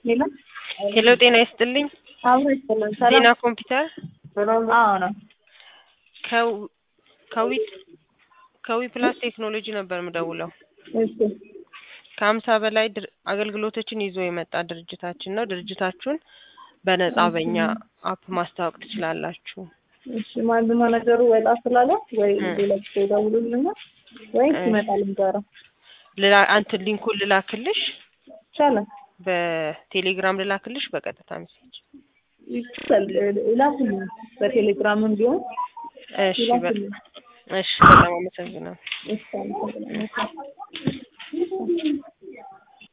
ሄሎ ሄሎ ጤና ይስጥልኝ። አብሮ ይስጥልን። ዜና ሰላም ኮምፒውተር አዎ ነው። ከው- ከዊ ከዊ ፕላስ ቴክኖሎጂ ነበር የምደውለው። እሺ ከሀምሳ በላይ ድር- አገልግሎቶችን ይዞ የመጣ ድርጅታችን ነው። ድርጅታችሁን በነጻ በእኛ አፕ ማስተዋወቅ ትችላላችሁ። እሺ ማን ማናጀሩ ወጣ ስላለ ወይ እ። ሌላ ጊዜ ይደውሉልኛል ወይ እ። ይመጣል ጋራ ልላ አንትን ሊንኩን ልላክልሽ፣ ይቻላል በቴሌግራም ልላክልሽ፣ በቀጥታ ሜሴጅ። ይቻላል ላኩልኝ በቴሌግራምም ቢሆን እሺ በ- ላኩልኝ እሺ በጣም አመሰግናለሁ። እሺ አመሰግናለሁ።